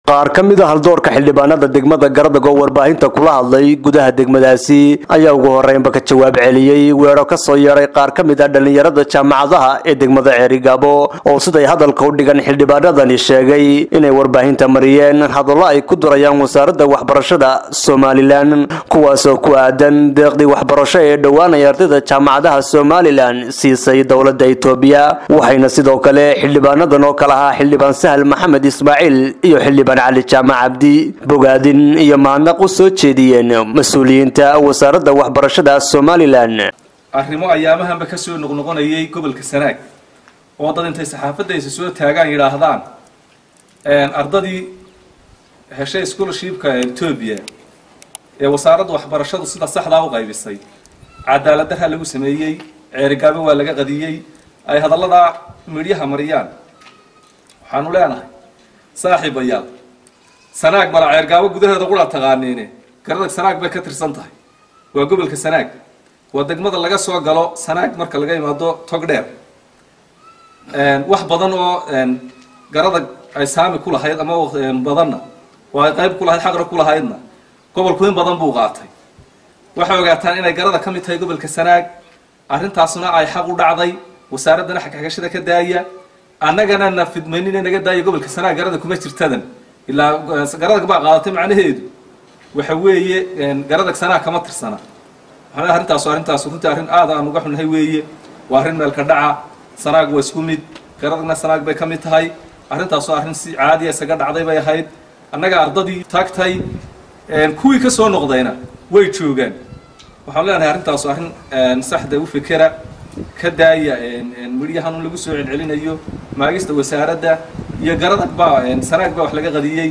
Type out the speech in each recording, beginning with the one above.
qaar ka mid a haldoorka xildhibaanada degmada garadag oo warbaahinta kula hadlay gudaha degmadaasi ayaa ugu horeynba ka jawaab celiyey weero ka soo yeedhay qaar ka mid ah dhallinyarada jaamacadaha ee degmada ceerigaabo oo siday hadalka u dhigan xildhibaanadani sheegay inay warbaahinta mariyeen hadallo ay ku durayaan wasaaradda waxbarashada somalilan kuwaasoo ku aadan deeqdii waxbarasho ee dhowaanaya ardayda jaamacadaha somalilan siisay dowladda itoobiya waxayna sidoo kale xildhibaanadan oo kale ahaa xildhibaan sahal maxamed ismaaciil iyo xildhibaan cali jaamac cabdi bogaadin iyo mahadnaq u soo jeediyeen mas-uuliyiinta wasaaradda waxbarashada somalilan arrimo ayaamahanba ka soo noqnoqonayay gobolka sanaag oo dad intay saxaafadaysa soo taagaan yidhaahdaan ardadii heshay scholarshipka ee etoobiya ee wasaaradda waxbarashadu sida saxdaa u qaybisay cadaalad darha lagu sameeyey ceerigaabo waa laga qadiyey ay hadalladaa midhyaha mariyaan waxaanu leenahay saaxiibayaal sanaag mala ceergaabo gudaheeda qura taqaaniine garadag sanaag bay ka tirsan tahay waa gobolka sanaag waa degmada laga soo galo sanaag marka laga imaado tog dheer wax badan oo garadag ay saami ku lahayd ama badanna oo ay qayb ku lahayd xaqra ku lahaydna gobolku in badan buu qaatay waxay ogaataan inay garada ka mid tahay gobolka sanaag arrintaasuna ay xaq u dhacday wasaaraddana xagxagashada ka daaya annagana na fidmaynina naga daaya gobolka sanaag garada kuma jirtadan ilaa garadag baa qaadatay macnaheedu waxa weeye garadag sanaag kama tirsana maxaa arrintaas arrintaas runtii arrin aad aan uga xunnahay weeye waa arrin meelka dhaca sanaag waa isku mid garadagna sanaag bay ka mid tahay arrintaasoo arrin si caadiya isaga dhacday bay ahayd annaga ardadii taagtay kuwii ka soo noqdayna way joogaan waxaan leenahay arrintaas arrin saxda u fekera ka daaya midhyahan un lagu soo celcelinayo maagista wasaaradda iyo garadag baa sanaag baa wax laga qadiyey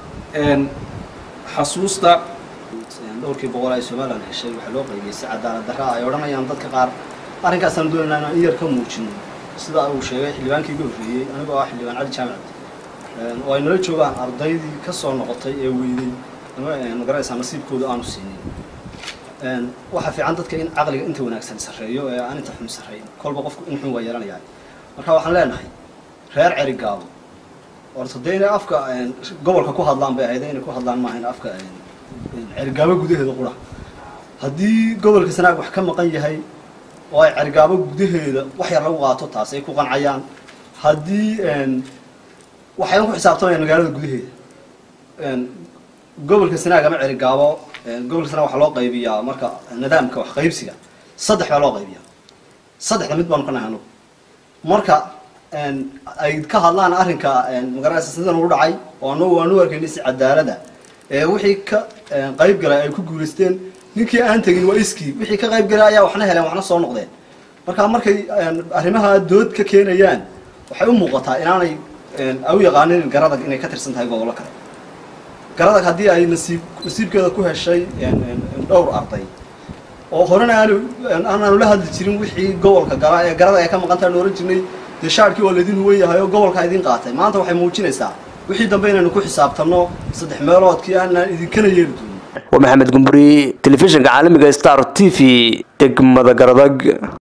xasuusta dhowrkii boqol ay somalilan heshay waxaa loo qaybiyey si cadaalad darra ay odhanayaan dadka qaar arrinkaasaan doonaynaa inaan in yar ka muujino sida uu sheegay xildhibaankii iga horreeyey anigoo ah xildhibaan cali jaamac oo ay nala joogaan ardaydii ka soo noqotay ee weyday ama magaranaysaa nasiibkooda aanu siinin waxaa fiican dadka in caqliga inta wanaagsan sarreeyo ee aan inta xun sarreyn kolba qofku in xun waa yeelanayaa marka waxaan leenahay reer cerigaabo orta dee inay afka gobolka ku hadlaan bay ahayd inay ku hadlaan maaha in afka cerigaabo gudaheeda qura haddii gobolka sanaag wax ka maqan yahay oo ay cerigaabo gudaheeda wax yar lagu qaato taas ay ku qancayaan haddii waxayna ku xisaabtamayaan magaalada gudaheeda gobolka sanaag ama cerigaabo gobolka sanaag waxaa loo qaybiyaa marka nidaamka wax qaybsiga saddex baa loo qaybiyaa saddexda mid baanu ka nahay anugu marka ay ka hadlaan arrinka magaranaysa sidan ugu dhacay oo anagu aanu arkayna si cadaalada ee wixii ka qayb galay ay ku guulaysteen ninkii aan tegin waa iskii wixii ka qayb galay ayaa waxna heleen waxna soo noqdeen marka markay arrimaha dood ka keenayaan waxay u muuqataa inaanay ay u yaqaanin garadag inay ka tirsan tahay gobollo kale garadag haddii ay nasiib nasiibkeeda ku heshay dhowr arday oo horena aanu aanaanu la hadli jirin wixii gobolka gala ee garadag ay ka maqan tahay oran jirnay dee shaarkii waa laydin huwan yahay oo gobolka idin qaatay maanta waxay muujinaysaa wixii dambe inaynu ku xisaabtanno saddex meeloodkii aanaan idinkana yeeli doonin waa maxamed gumburi telefishinka caalamiga star t v degmada garadag